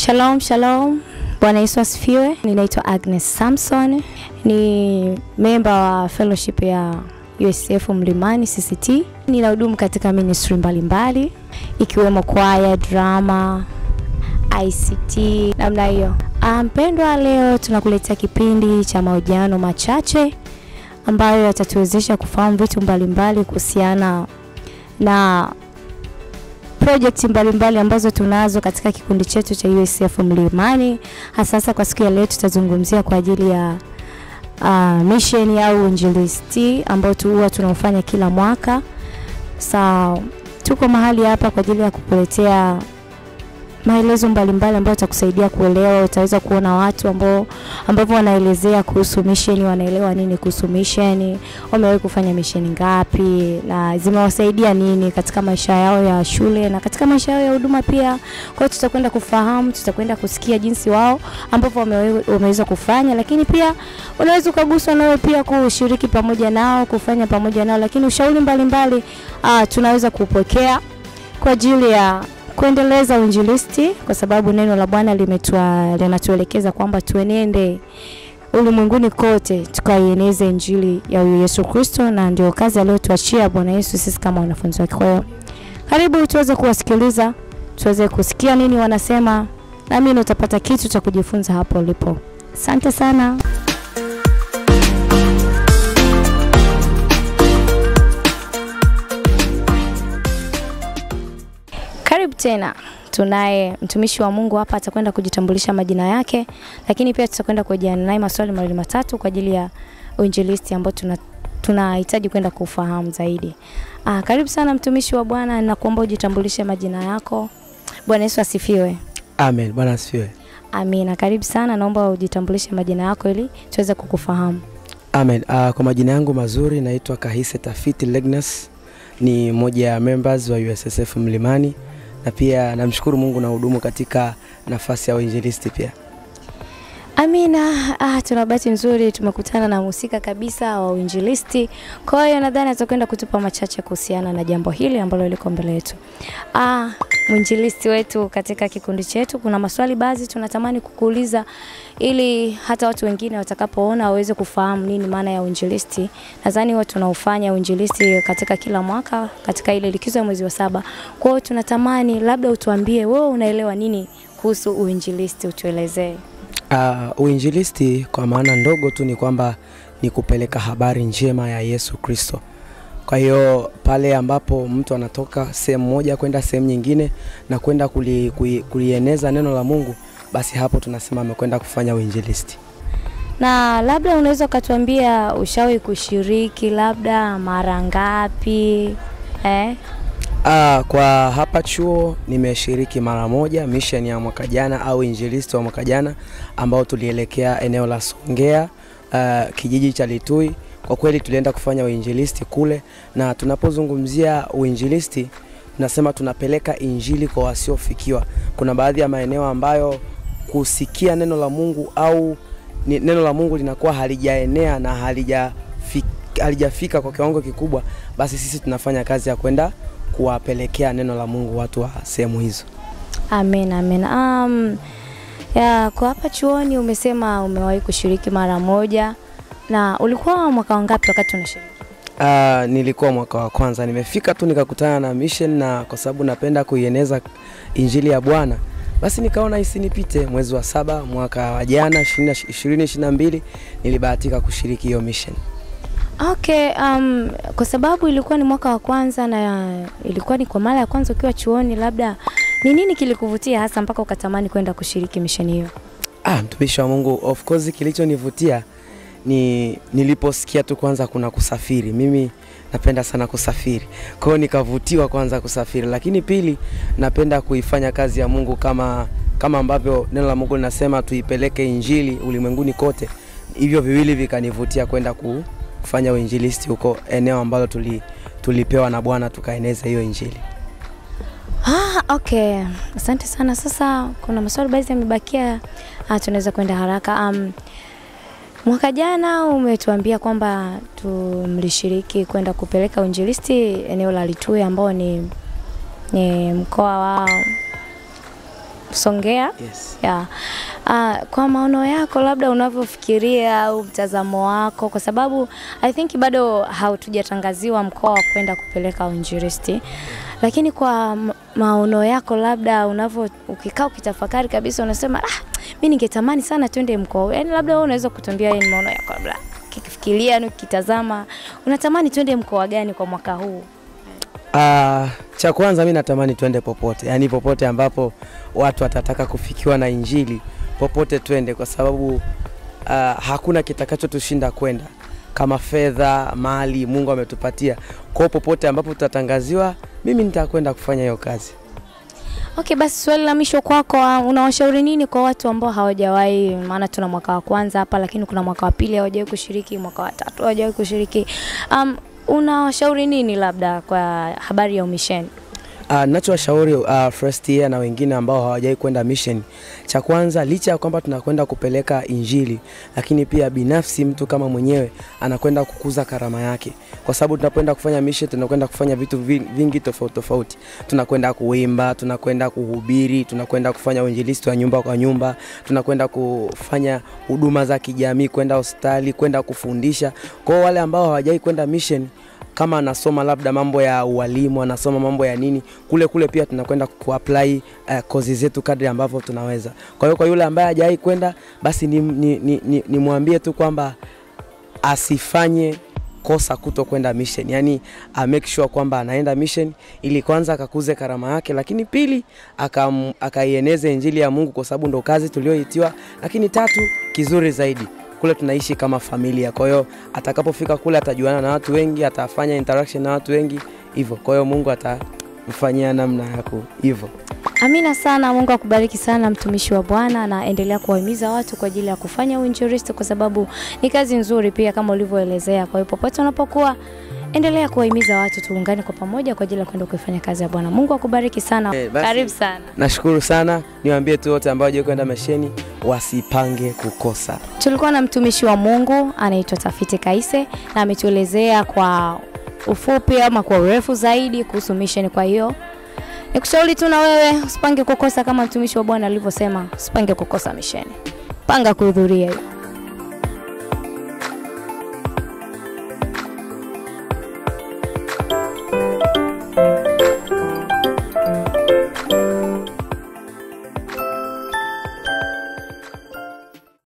Shalom, shalom. Bwana Yesu asifiwe. Ninaitwa Agnes Samson, ni memba wa fellowship ya USF Mlimani CCT. Ninahudumu katika ministry mbalimbali ikiwemo kwaya, drama, ICT namna hiyo. Ah, Mpendwa, leo tunakuletea kipindi cha mahojiano machache ambayo yatatuwezesha kufahamu vitu mbalimbali kuhusiana na project mbalimbali ambazo tunazo katika kikundi chetu cha USF Mlimani. Hasa sasa kwa siku ya leo tutazungumzia kwa ajili ya uh, mission au injilisti ambao tu huwa tunaufanya kila mwaka. Sa tuko mahali hapa kwa ajili ya kukuletea maelezo mbalimbali ambayo itakusaidia kuelewa. Utaweza kuona watu ambao ambavyo wanaelezea kuhusu mission, wanaelewa nini kuhusu mission, wamewahi kufanya mission ngapi na zimewasaidia nini katika maisha yao ya shule na katika maisha yao ya huduma pia. Kwa hiyo tutakwenda kufahamu, tutakwenda kusikia jinsi wao ambavyo wamewe- wameweza kufanya, lakini pia unaweza ukaguswa nawe pia kushiriki pamoja nao, kufanya pamoja nao, lakini ushauri mbalimbali ah, tunaweza kupokea kwa ajili ya kuendeleza uinjilisti kwa sababu neno la Bwana limetua linatuelekeza kwamba tuenende ulimwenguni kote tukaieneze injili ya huyu Yesu Kristo, na ndio kazi aliyotuachia Bwana Yesu sisi kama wanafunzi wake. Kwa hiyo karibu tuweze kuwasikiliza, tuweze kusikia nini wanasema, naamini utapata kitu cha kujifunza hapo ulipo. Asante sana. Karibu tena. Tunaye mtumishi wa Mungu hapa, atakwenda kujitambulisha majina yake, lakini pia tutakwenda kujiana naye maswali mawili matatu kwa ajili ya uinjilisti ambao tuna tunahitaji kwenda kufahamu zaidi. Ah, karibu sana mtumishi wa Bwana, nakuomba ujitambulishe majina yako. Bwana Yesu asifiwe. Amen. Bwana asifiwe. Amina. Karibu sana, naomba ujitambulishe majina yako ili tuweze kukufahamu. Amen. Uh, kwa majina yangu mazuri naitwa Kahise Tafiti Legnas, ni mmoja ya members wa USSF Mlimani na pia namshukuru Mungu na hudumu katika nafasi ya uinjilisti pia. Amina. Ah, tuna bahati nzuri tumekutana na mhusika kabisa wa uinjilisti. Kwa hiyo nadhani atakwenda kutupa machache kuhusiana na jambo hili ambalo liko mbele yetu. Ah, mwinjilisti wetu katika kikundi chetu, kuna maswali baadhi tunatamani kukuuliza ili hata watu wengine watakapoona waweze kufahamu nini maana ya uinjilisti. Nadhani huwa tunaufanya uinjilisti katika kila mwaka katika ile likizo ya mwezi wa saba. Kwa hiyo tunatamani labda utuambie wewe unaelewa nini kuhusu uinjilisti, utuelezee. Uh, uinjilisti kwa maana ndogo tu ni kwamba ni kupeleka habari njema ya Yesu Kristo. Kwa hiyo pale ambapo mtu anatoka sehemu moja kwenda sehemu nyingine na kwenda kuli, kuli, kulieneza neno la Mungu, basi hapo tunasema amekwenda kufanya uinjilisti. Na labda unaweza ukatuambia ushawahi kushiriki labda mara ngapi? Eh? Ah, kwa hapa chuo nimeshiriki mara moja mission ya mwaka jana au injilisti wa mwaka jana ambao tulielekea eneo la Songea uh, kijiji cha Litui. Kwa kweli tulienda kufanya uinjilisti kule, na tunapozungumzia uinjilisti tunasema tunapeleka injili kwa wasiofikiwa. Kuna baadhi ya maeneo ambayo kusikia neno la Mungu au ni, neno la Mungu linakuwa halijaenea na halijafika, halijafika kwa kiwango kikubwa, basi sisi tunafanya kazi ya kwenda kuwapelekea neno la Mungu watu wa sehemu hizo. Amen, amen. Um, ya, kwa hapa chuoni umesema umewahi kushiriki mara moja na ulikuwa mwaka wangapi wakati unashiriki? Uh, nilikuwa mwaka wa kwanza, nimefika tu nikakutana na mission, na kwa sababu napenda kuieneza injili ya Bwana, basi nikaona isinipite. Mwezi wa saba mwaka wa jana 2022 nilibahatika kushiriki hiyo mission. Okay, um, kwa sababu ilikuwa ni mwaka wa kwanza na ilikuwa ni kwa mara ya kwanza ukiwa chuoni, labda ni nini kilikuvutia hasa mpaka ukatamani kwenda kushiriki misheni hiyo? Ah, mtumishi wa Mungu, of course kilichonivutia ni niliposikia tu kwanza kuna kusafiri. Mimi napenda sana kusafiri, kwa hiyo nikavutiwa kwanza kusafiri, lakini pili napenda kuifanya kazi ya Mungu kama kama ambavyo neno la Mungu linasema tuipeleke injili ulimwenguni kote. Hivyo viwili vikanivutia kwenda ku- kufanya uinjilisti huko eneo ambalo tuli, tulipewa na Bwana tukaeneza hiyo injili. Ah, okay. Asante sana. Sasa kuna maswali baadhi yamebakia, ah, tunaweza kwenda haraka. Um, mwaka jana umetuambia kwamba tumlishiriki kwenda kupeleka uinjilisti eneo la Litui ambao ni, ni mkoa wa Songea. Yes. Yeah. Uh, kwa maono yako labda unavyofikiria au mtazamo wako, kwa sababu I think bado hautujatangaziwa mkoa wa kwenda kupeleka uinjilisti, lakini kwa ma- maono yako labda unavyo ukikaa ukitafakari kabisa unasema ah, mi ningetamani sana twende mkoa, huu." yaani labda wewe unaweza kutuambia yeye ni maono yako labda ukifikiria na ukitazama unatamani twende mkoa gani kwa mwaka huu? Uh, cha kwanza mi natamani twende popote, yaani popote ambapo watu watataka kufikiwa na Injili, popote twende, kwa sababu uh, hakuna kitakachotushinda kwenda kama fedha, mali Mungu ametupatia. Kwa hiyo popote ambapo tutatangaziwa, mimi nitakwenda kufanya hiyo kazi. Okay, basi swali la mwisho kwako, uh, unawashauri nini kwa watu ambao hawajawahi, maana tuna mwaka wa kwanza hapa, lakini kuna mwaka wa pili hawajawahi kushiriki, mwaka wa tatu hawajawahi kushiriki. Um, unawashauri nini labda kwa habari ya umisheni? Uh, nachowashauri uh, first year na wengine ambao hawajawahi kwenda mission, cha kwanza, licha ya kwamba tunakwenda kupeleka Injili, lakini pia binafsi mtu kama mwenyewe anakwenda kukuza karama yake, kwa sababu tunapoenda kufanya mission tunakwenda kufanya vitu vi- vingi tofauti tofauti. Tunakwenda kuimba, tunakwenda kuhubiri, tunakwenda kufanya uinjilisti wa nyumba kwa nyumba, tunakwenda kufanya huduma za kijamii, kwenda hospitali, kwenda kufundisha. Kwa hiyo wale ambao hawajawahi kwenda mission kama anasoma labda mambo ya ualimu, anasoma mambo ya nini, kule kule pia tunakwenda kuapply uh, kozi zetu kadri ambavyo tunaweza. Kwa hiyo kwa yule ambaye hajawahi kwenda, basi nimwambie ni, ni, ni, nimwambie tu kwamba asifanye kosa kuto kwenda mission, yani a make sure kwamba anaenda mission ili kwanza akakuze karama yake, lakini pili akam- akaieneze injili ya Mungu kwa sababu ndo kazi tulioitiwa, lakini tatu kizuri zaidi kule tunaishi kama familia. Kwa hiyo atakapofika kule atajuana na watu wengi, atafanya interaction na watu wengi hivyo. Kwa hiyo Mungu atamfanyia namna ya ku hivyo. Amina sana. Mungu akubariki sana mtumishi wa Bwana, na endelea kuwahimiza watu kwa ajili ya kufanya uinjilisti, kwa sababu ni kazi nzuri pia kama ulivyoelezea. Kwa hiyo popote unapokuwa, endelea kuwahimiza watu, tuungane kwa pamoja kwa ajili ya kwenda kuifanya kazi ya Bwana. Mungu akubariki sana. Eh, basi- Karibu sana. Nashukuru sana, niwaambie tu wote ambao hawajawahi kwenda misheni wasipange kukosa. Tulikuwa na mtumishi wa Mungu anaitwa Tafiti Kaise na ametuelezea kwa ufupi ama kwa urefu zaidi kuhusu mission. Kwa hiyo nikushauri tu na wewe usipange kukosa, kama mtumishi wa Bwana alivyosema, usipange kukosa misheni, panga kuhudhuria hiyo.